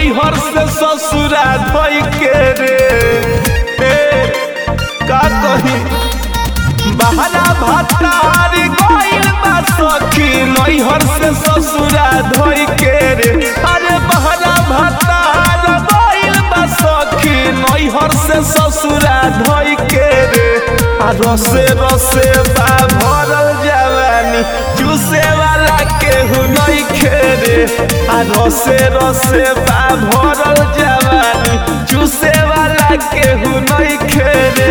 नैहर से ससुरा धोई के रे ए, का कही बहरा भतार गइल बा सखी नैहर से ससुरा धोई के रे अरे बहरा भतार गइल बा सखी नैहर से ससुरा धोई के रे आ रसे रसे बा भरल जवानी चूसे वाला केहू नहीं खेरे आ रसे रसे बा भरल जवानी चूसे वाला केहू नहीं खेरे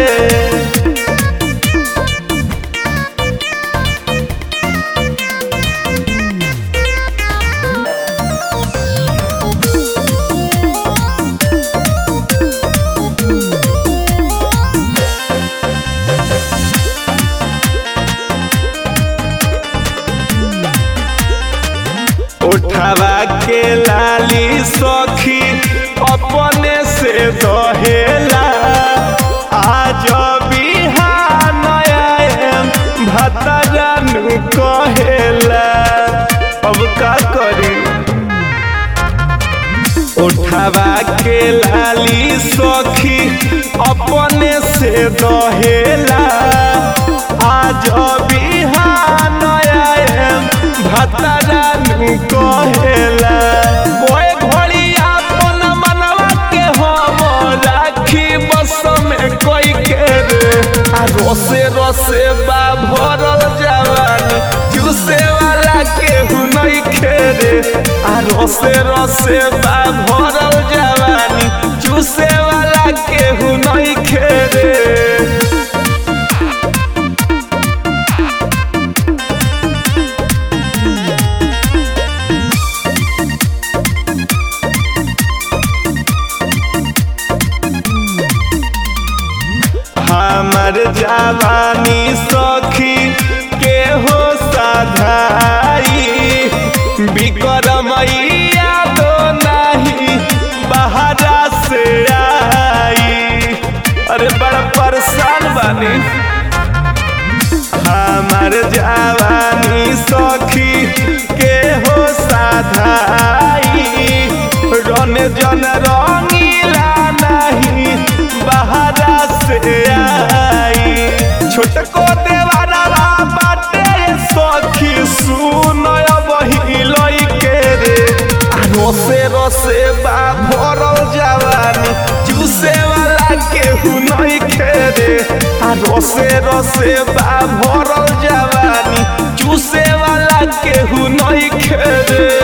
उठावा के लाली सखी अपने से दहेला आज बिहान आएम भतरनु कहेला अब का करी उठावा के लाली सखी अपने से दहेला आज बिहान आएम भतरनु कहेला ओए घोड़ी अपन मनवा के हम राखी बस में कोई के रे आ रोसे रोसे बा भरल जवानी जूसे वाला केहू नहीं खेरे आ रोसे रोसे बा भरल जवानी जूसे वाला केहू नहीं खेरे हमर जवानी सखी के हो साधाई बिक्रमैया दो नहीं बहरा से आई अरे बड़ा परेशान बानी हमर जवानी सखी के हो साधाई रन जन रंगीला नहीं बहरा से आई छोटको देवारा बाटे सखी सुन बहिलई के रे आ रोसे रोसे बा भरल जवानी चूसे वाला केहू नहीं खेरे आ रोसे रोसे बा भरल जवानी चूसे वाला केहू नहीं खेरे